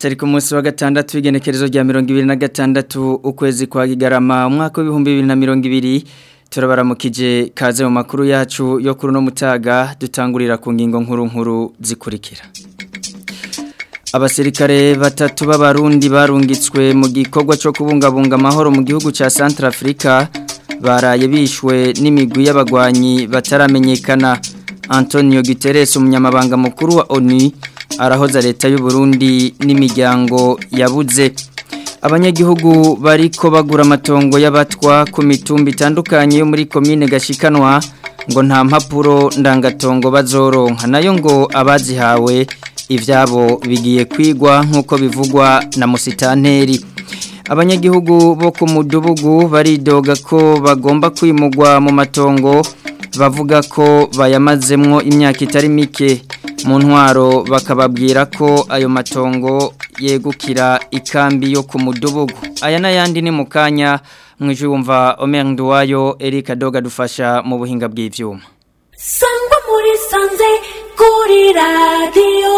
tari ku munsi wa gatandatu w'igenekerezo rya mirongo ibiri na gatandatu ukwezi kwa Kigarama umwaka w'ibihumbi bibiri na mirongo ibiri turabaramukije kaze mu makuru yacu yo kuri uno mutaga dutangurira ku ngingo nkuru nkuru zikurikira abasirikare batatu b'abarundi barungitswe mu gikorwa cyo kubungabunga amahoro mu gihugu cya Centrafrica baraye bishwe n'imigwi y'abagwanyi bataramenyekana Antonio Guterres umunyamabanga mukuru wa ONU arahoza leta y'u Burundi n'imiryango yabuze abanyagihugu bariko bagura amatongo y'abatwa ku mitumba itandukanye yo muri komine gashikanwa ngo nta mpapuro ndangatongo bazoronka nayo ngo abazihawe ivyabo bigiye kwigwa nk'uko bivugwa na musitanteri abanyagihugu bo ku mudugudu baridoga ko bagomba kwimugwa mu matongo bavuga ko bayamazemwo imyaka itari mike mu ntwaro bakababwira ko ayo matongo yegukira ikambi yo ku mudugudu aya n'ayandi ni mu kanya mwije wumva Omer Nduwayo Eric Adoga dufasha mu buhinga bw'ivyuma sangwa muri sanze kuri radiyo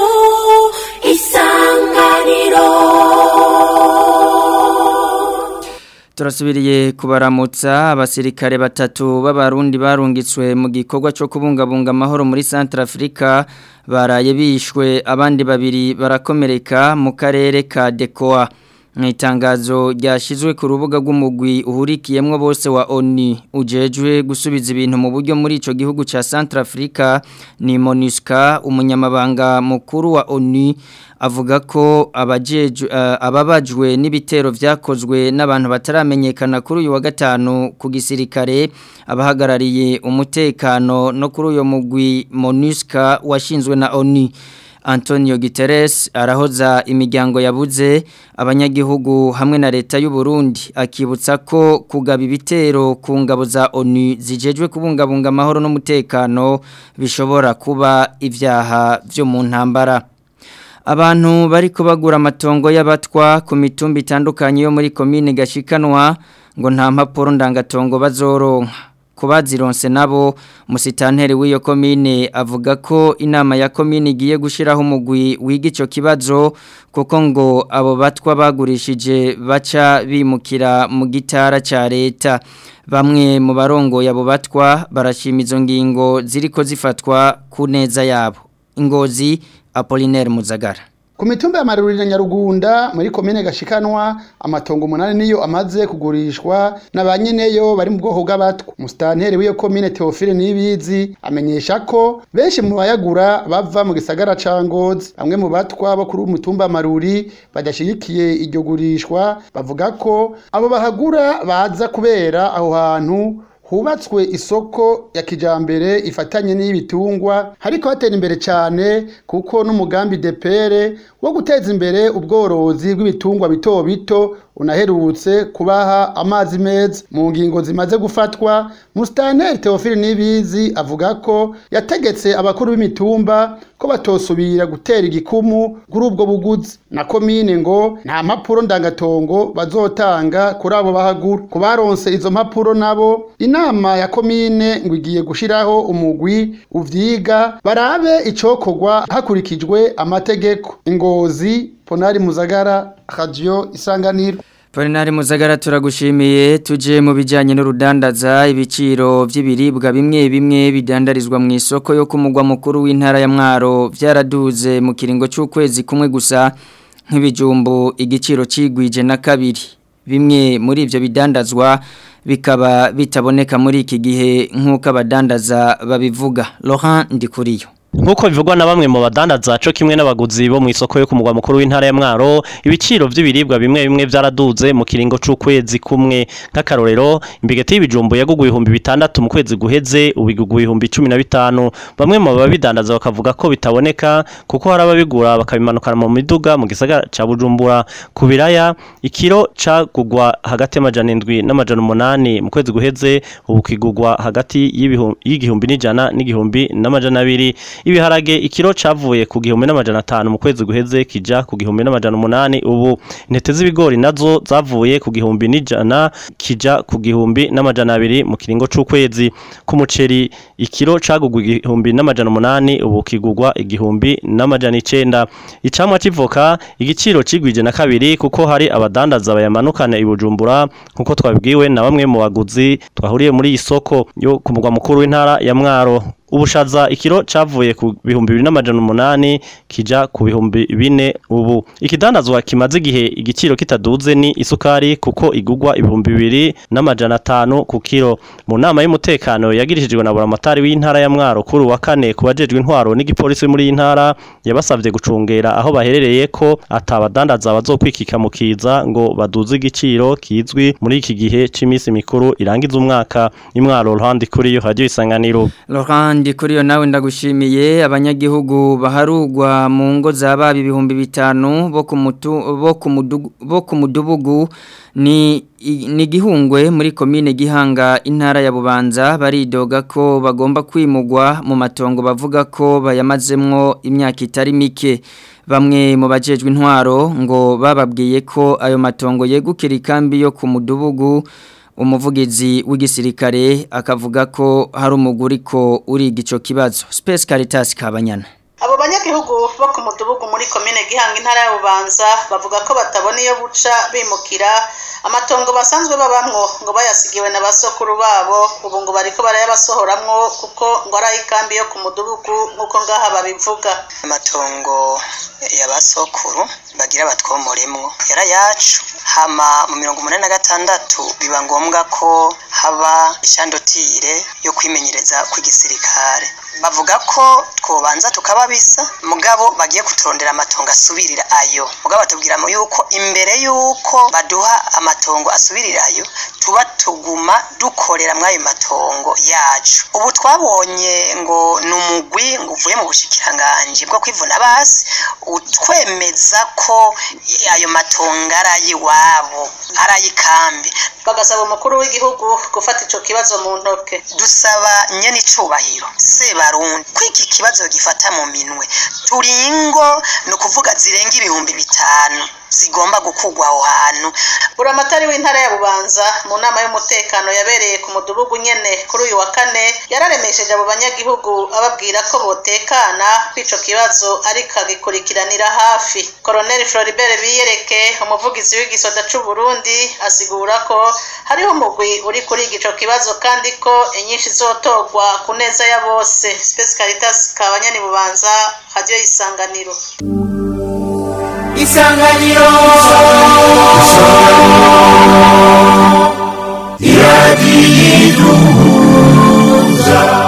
isanganiro turasubiriye kubaramutsa abasirikare batatu b'abarundi barungitswe mu gikorwa cyo kubungabunga amahoro muri Centrafrica baraye bishwe abandi babiri barakomereka mu karere ka Dekoa mu itangazo ryashyizwe ku rubuga rw'umugwi uhurikiyemo bose wa ONU ujejwe gusubiza ibintu mu buryo muri icyo gihugu cya Centrafrica ni MONUSCA umunyamabanga mukuru wa ONU avuga ko ababajwe n'ibitero byakozwe n'abantu bataramenyekana kuri uyu wa gatanu ku gisirikare abahagarariye umutekano no kuri uyu mugwi MONUSCA washinzwe na ONU Antonio Guterres arahoza imiryango yabuze abanyagihugu hamwe na leta y'u Burundi akibutsa ko kugaba ibitero ku ngabo za ONU zijejwe kubungabunga amahoro n'umutekano bishobora kuba ivyaha byo mu ntambara abantu bariko bagura amatongo y'abatwa ku mitumba itandukanye yo muri komine gashikanwa ngo nta mpapuro ndangatongo bazoronka kubazironse nabo musitanteri w'iyo komine avuga ko inama ya komine igiye gushiraho umugwi wiga ico kibazo kuko ngo abo batwa bagurishije baca bimukira mu gitara ca leta bamwe mu barongo yabo batwa barashima izo ngingo ziriko zifatwa ku neza yabo ingozi Apollinaire Muzagara Ku mitumba ya Maruri na Nyarugunda muri komine gashikanwa amatongo umunani niyo amaze kugurishwa n'abanyeneyo bari mu bwoko bw'abatwa. Musitanteri w'iyo komine Theophile Nibizi amenyesha ko benshi mu bayagura bava mu gisagara ca Ngozi. Bamwe mu batwa bo kuri umutumba Maruri badashigikiye iryo gurishwa bavuga ko abo bahagura baza kubera aho hantu hubatswe isoko ya kijambere ifatanye n'ibitungwa hariko hatera imbere cyane kuko n'umugambi depere wo guteza imbere ubworozi bw'ibitungwa bito bito unaherutse kubaha amazi meza mu ngingo zimaze gufatwa Mustaneri Theophile Nibizi avuga ko yategetse abakuru b'imitumba ko batosubira gutera igikumu kuri ubwo buguzi na komine ngo nta mpapuro ndangatongo bazotanga kuri abo bahagura ku baronse izo mpapuro nabo inama ya komine ngo igiye gushiraho umugwi uvyiga barabe icokorwa hakurikijwe amategeko ingozi ponari muzagara radio isanganiro Polinari Muzagara turagushimiye tuje mu bijanye n'urudandaza ibiciro vy'ibiribwa bimwe bimwe bidandarizwa mu isoko yo kumugwa mukuru w'intara ya Mwaro vyaraduze mu kiringo c'ukwezi kumwe gusa nk'ibijumbu igiciro cigwije na kabiri bimwe muri ivyo bidandazwa bikaba bitaboneka muri iki gihe nk'uko abadandaza babivuga Laurent Ndikuriyo Nkuko bivugwa na bamwe mu badandaza co kimwe n'abaguzi bo mu isoko yo kumugwa mukuru w'intara ya Mwaro ibiciro vy'ibiribwa bimwe bimwe vyaraduze mu kiringo c'ukwezi kumwe nk'akarorero imbigeti y'ibijumbu yaguguye ibihumbi bitandatu mu kwezi guheze ubiguguye ibihumbi 15 bamwe mu babidandaza bakavuga ko bitaboneka kuko hari ababigura bakabimanukana mu miduga mu gisagara ca Bujumbura ku biraya ikiro cagugwa hagati y'amajana 7 n'amajana 8 mu kwezi guheze ubu kigugwa hagati y'igihumbi n'ijana n'igihumbi n'amajana 2 ibiharage ikiro cavuye ku gihumbi n'amajana atanu mu kwezi guheze kija ku gihumbi n'amajana umunani ubu intete z'ibigori nazo zavuye ku gihumbi n'ijana kija ku gihumbi n'amajana abiri mu kiringo c'ukwezi ku muceri ikiro cagugwa igihumbi n'amajana umunani ubu kigugwa igihumbi n'amajana icenda icamwa c'ivoka igiciro cigwije na kabiri kuko hari abadandaza bayamanukana i Bujumbura nkuko twabibwiwe na bamwe mu baguzi twahuriye muri iyi soko yo ku mugwa mukuru w'intara ya Mwaro ubushaza ikiro cavuye ku bihumbi bibiri n'amajana umunani kija ku bihumbi bine ubu ikidandazwa kimaze igihe igiciro kitaduze ni isukari kuko igugwa ibihumbi bibiri n'amajana atanu ku kiro mu nama y'umutekano yagirishijwe na buramatari w'intara ya mwaro kuri wa kane ku bajejwe intwaro n'igipolisi muri iyi ntara yabasavye gucungera aho baherereye ko atabadandaza bazokwikika mu kiza ngo baduze igiciro kizwi muri iki gihe c'imisi mikuru irangiza umwaka imwaro ruhande kuri yo radio isanganiro Laurent kuri yo nawe ndagushimiye abanyagihugu baharugwa mu ngo z'ababa ibihumbi bitanu bo ku mutu bo ku mudugu bo ku mudubugu ni ni gihungwe muri komine gihanga intara ya bubanza baridoga ko bagomba kwimugwa mu matongo bavuga ko bayamazemwo imyaka itari mike bamwe mu bajejwe intwaro ngo bababwiye ko ayo matongo yegukira ikambi yo ku mudubugu umuvugizi w'igisirikare akavuga ko hari umuguri ko uriga ico kibazo Space Caritas Kabanyana abo banyagihugu bo ku mudugudu muri komine gihanga intara ya bubanza bavuga ko batabona iyo buca bimukira amatongo basanzwe babamwo ngo bayasigiwe na basokuru babo ubu ngo bariko barayabasohoramwo kuko ngo ari ay'ikambi yo ku mudugudu nk'uko ngaha babivuga amatongo ya basokuru bagira batwomoremwo yarayacu hama mu mirongo umunani na gatandatu biba ngombwa ko haba ishandotire yo kwimenyereza kw'igisirikare bavuga ko twobanza tukababisa mugabo bagiye kuturondera amatongo asubirira ayo mugabo batubwira yuko imbere yuko baduha amatongo asubirira ayo tuba tuguma dukorera muri ayo matongo yacu ubu twabonye ngo ni umugwi ngo uvuye mu bushikiranganji bwo kwivuna basi utwemeza ko ayo matongo ari ay'iwabo ari ay'ikambi bagasaba umukuru w'igihugu gufata ico kibazo mu ntoke dusaba nyene icubahiro sebarundi ko iki kibazo gifata mu minwe turingo ni ukuvuga zirenga ibihumbi bitanu zigomba gukugwa aho hantu buramatari w'intara ya bubanza mu nama y'umutekano yabereye ku mudugudu nyene kuri uyu wa kane yararemesheje abo banyagihugu ababwira ko botekana kw'ico kibazo ariko agikurikiranira hafi koroneli floribert biyereke umuvugizi w'igisoda c'uburundi asigura ko hariho umugwi uri kuriga ico kibazo kandi ko inyinshi zotogwa ku neza ya bose space caritas kabanyani bubanza radio isanganiro isanganiro iradiyiduhuza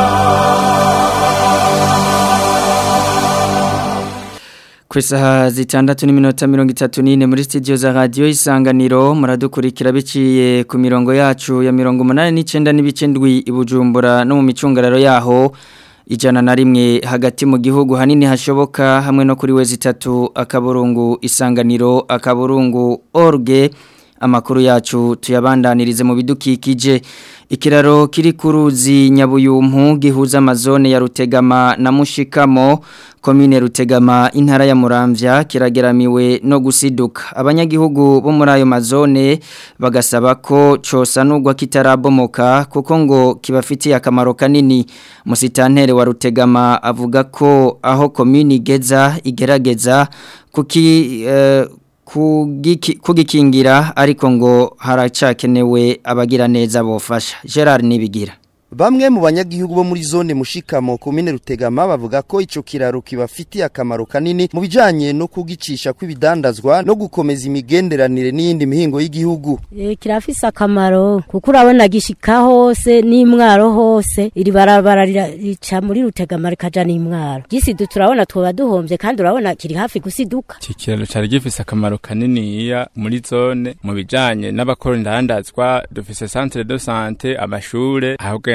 ku isaha zitandatu n'iminota mirongo itatu n'ine muri studio za radiyo isanganiro muradukurikira biciye ku mirongo yacu ya mirongo umunani n'icyenda n'ibice ndwi i bujumbura no mu micungararo yaho ijana na rimwe hagati mu gihugu hanini hashoboka hamwe no kuri wezi itatu akaburungu isanganiro akaburungu orge amakuru yacu tuyabandanirize mu bidukikije ikiraro kiri ku ruzi nyabuyumpu gihuza amazone ya rutegama na mushikamo komine rutegama intara ya muramvya kirageramiwe no gusiduka abanyagihugu bo muri ayo mazone bagasaba ko cosanurwa kitarabomoka kuko ngo kibafitiye akamaro kanini musitantere wa rutegama avuga ko aho komine igeza igerageza kuki uh, kugikingira ariko ngo haracakenewe abagira neza bofasha Gerard nibigira Bamwe mu banyagihugu bo muri zone mushikamo komine Rutegama bavuga ko ico kiraro kibafitiye akamaro kanini mu bijanye no kugicisha kw'ibidandazwa no gukomeza imigenderanire n'iyindi mihingo y'igihugu. E, kirafise akamaro kuko urabona gishika hose n'imwaro hose iri barabara rica muri Rutegama rikaja n'imwaro. Gisidu turabona twoba duhomvye kandi urabona kiri hafi gusiduka. Iki kiraro cari gifise akamaro kanini iya muri zone mu bijanye n'abakora indandazwa dufise centre de santé amashure ahubwo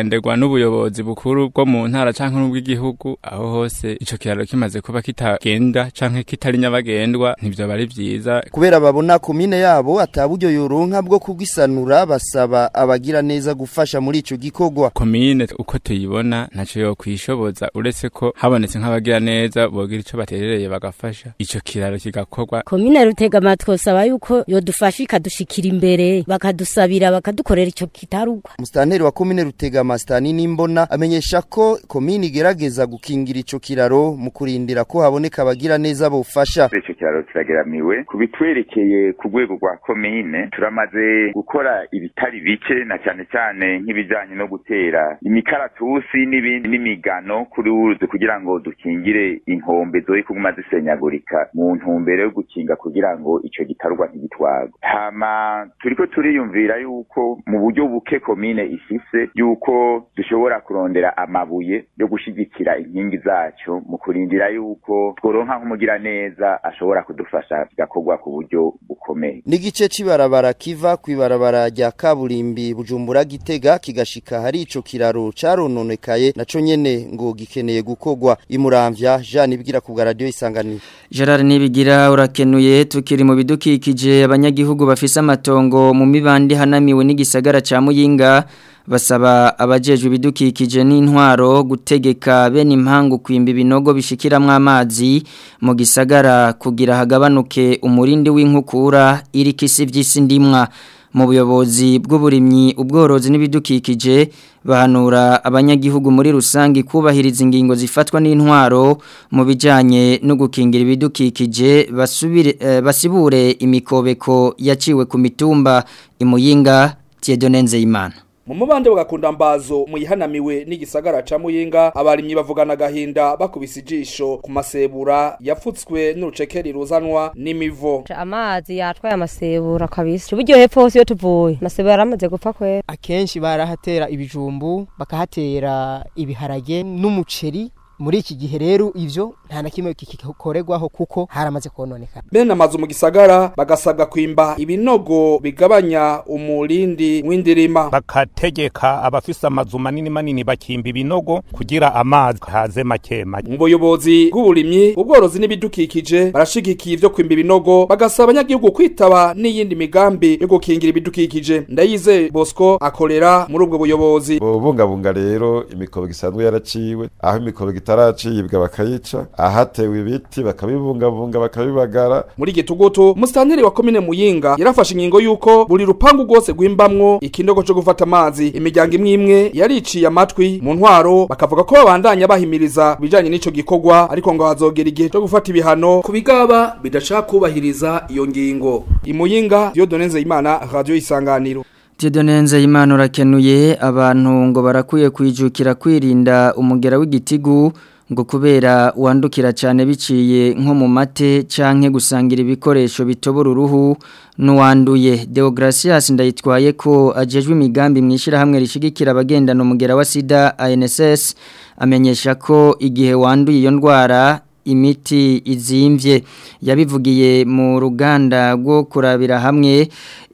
kikagenderwa n'ubuyobozi bukuru bwo mu ntara canke n'ubw'igihugu aho hose ico kiraro kimaze kuba kitagenda canke kitari nyabagendwa ntivyo bari vyiza kubera babona komine yabo ataburyo yoronka bwo kugisanura basaba abagira neza gufasha muri ico gikorwa komine uko tuyibona ntaco yo kwishoboza uretse ko habonetse nk'abagira neza bogira ico baterereye bagafasha ico kiraro kigakorwa komine rutegama twosaba yuko yodufasha ikadushikira imbere bakadusabira bakadukorera ico kitarugwa Mustanteri wa komine Rutegama Stani Nimbona amenyesha ko komine igerageza gukingira ico kiraro mu kurindira ko haboneka abagira neza bofasha ico kiraro kirageramiwe kubitwerekeye ku rwego rwa komine turamaze gukora ibitari bike na cyane cyane nk'ibijanye no gutera imikaratusi n'ibindi n'imigano kuri uruzi kugira ngo dukingire inkombe zoye kuguma zisenyagurika mu ntumbero yo gukinga kugira ngo ico gitarwa ntigitwagwe hama turiko turiyumvira yuko mu buryo buke komine ifise yuko dushobora kurondera amabuye yo gushigikira inkingi zaco mu kurindira yuko tworonka nk'umugira neza ashobora kudufasha bigakorwa ku buryo bukomeye n'igice c'ibarabara kiva kw'ibarabara rya kaburimbi Bujumbura Gitega kigashika hari ico kiraro carononekaye naco nyene ngo gikeneye gukorwa imuramvya Jean ibwira ku radio isanganiro Gerard Nibigira urakenuye tukiri mu bidukikije abanyagihugu bafise amatongo mu mibandi hanamiwe n'igisagara ca Muyinga basaba abajejwe ibidukikije n'intwaro gutegeka bene impangu kwimba ibinogo bishikiramwo amazi mu gisagara kugira hagabanuke umurindi w'inkukura iri kisi vy'isi ndimwa mu buyobozi bw'uburimyi ubworozi n'ibidukikije bahanura abanyagihugu muri rusangi kubahiriza ingingo zifatwa n'intwaro mu bijanye no gukingira ibidukikije basubire eh, basibure imikobeko yaciwe ku mitumba imuyinga Tiedone Nzeyimana mu mubande bagakunda mbazo muyihanamiwe n'igisagara ca muyinga abarimyi bavugana agahinda bakubise ijisho ku masebura yapfutswe n'urucekeri ruzanwa n'imivo amazi yatwaye amasebura kabisa uburyo hepfo hose iyo tuvuye amasebura yaramaze gupfa kwera akenshi barahatera ibijumbu bakahatera ibiharage n'umuceri muri iki gihe rero ivyo nta na kimwe kikorerwaho kuko haramaze kononekana bene amazu mu gisagara bagasabwa kwimba ibinogo bigabanya umurindi w'indirima bakategeka abafise amazu manini manini bakimba ibinogo kugira amazi haze make make mu buyobozi bw'uburimyi ubworozi n'ibidukikije barashigikiye ivyo kwimba ibinogo bagasaba abanyagihugu kwitaba n'iyindi migambi yo gukingira ibidukikije ndayize bosco akorera muri ubwo buyobozi bubungabunga rero imikobeko isanzwe yaraciwe aho imikobeko itaracibwa bakayica ahatewe ibiti bakabibungabunga bakabibagara muri gitugutu musitanteri wa komine muyinga yarafashe ingingo yuko buri rupangu rwose rw'imbamwo ikinogo co gufata amazi imiryango imwe imwe yariciye amatwi mu ntwaro bakavuga ko babandanya bahimiriza bijanye n'ico gikorwa ariko ngo hazogera igihe co gufata ibihano ku bigaba bidashaka kubahiriza iyo ngingo imuyinga Dieudonne Nzeyimana radio isanganiro Tidonenze imana urakenuye abantu ngo barakwiye kwijukira kwirinda umugera w'igitigu ngo kubera wandukira cyane biciye nko mu mate canke gusangira ibikoresho bitobora uruhu n'uwanduye Deogracias ndayitwaye ko ajejwe imigambi mwishira hamwe rishigikira abagendana umugera wa sida ANSS amenyesha ko igihe wanduye iyo ndwara imiti izimvye yabivugiye mu ruganda rwo kurabira hamwe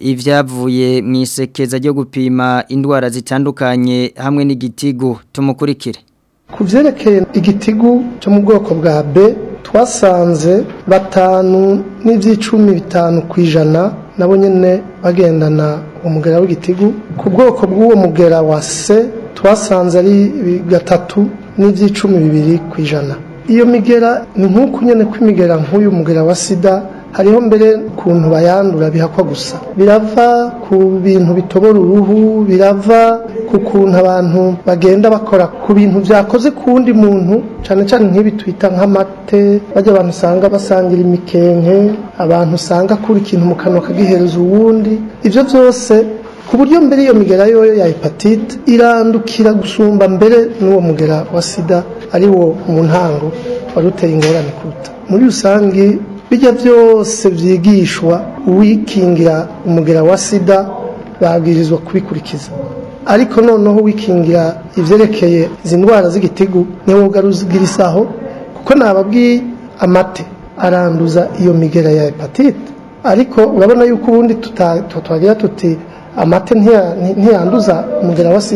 ivyavuye mu isekeza ryo gupima indwara zitandukanye hamwe n'igitigu tumukurikire ku byerekeye igitigu cyo mu bwoko bwa B twasanze batanu n'iby'icumi bitanu ku ijana nabo nyine bagendana umugera w'igitigu ku bwoko bw'uwo mugera wa C twasanze ari gatatu n'iby'icumi bibiri ku ijana iyo migera ni nk'uko nyine kw'imigera nk'uyu mugera wa sida hariho mbere ukuntu bayandura bihakwa gusa birava ku bintu bitobora uruhu birava ku kuntu abantu bagenda bakora ku bintu byakoze ku wundi muntu cyane cyane nk'ibi twita nk'amate bajya abantu usanga basangira imikenke abantu usanga akura ikintu mu kanwa akagihereza uwundi ibyo byose ku buryo mbere iyo migera yoyo ya hepatite irandukira gusumba mbere n'uwo mugera wa sida ari wo mu ntango wari uteye ingorane kuruta muri rusange bijya byose byigishwa uwikingira umugera wa sida babwirizwa kubikurikiza ariko noneho wikingira ibyerekeye izi ndwara z'igitigu ntiwugarugira isaho kuko nababwiye amate aranduza iyo migera ya hepatite ariko urabona yuko ubundi twagira tuti amate ntiyanduza umugera wa sida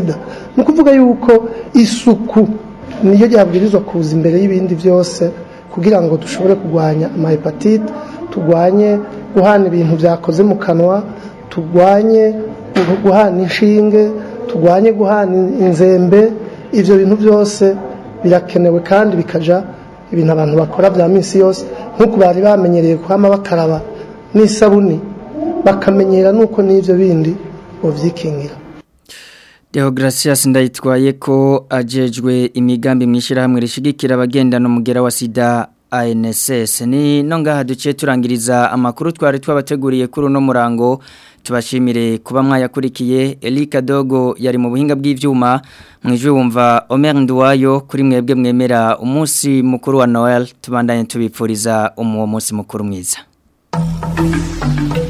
ni ukuvuga yuko isuku niyo ryabwirizwa kuza imbere y'ibindi byose kugira ngo dushobore kurwanya amahepatite turwanye guhana ibintu byakoze mu kanwa turwanye guhana inshinge turwanye guhana inzembe ibyo bintu byose birakenewe kandi bikaja ibintu abantu bakora bya minsi yose nk'uko bari bamenyereye kuhama bakaraba n'isabuni bakamenyera nuko n'ibyo bindi bavyikingira Deogratias ndayitwaye ko ajejwe imigambi mwishirahamwe rishigikira abagendana umugera wa sida ANSS ni no ngaha duciye turangiriza amakuru twari twabateguriye kuri uno murango tubashimire kuba mwayakurikiye Elika Dogo yari mu buhinga bw'ivyuma mwijwe wumva Omer Nduwayo kuri mwebwe mwemera umunsi mukuru wa Noel tubandanye tubipfuriza umuwo munsi mukuru mwiza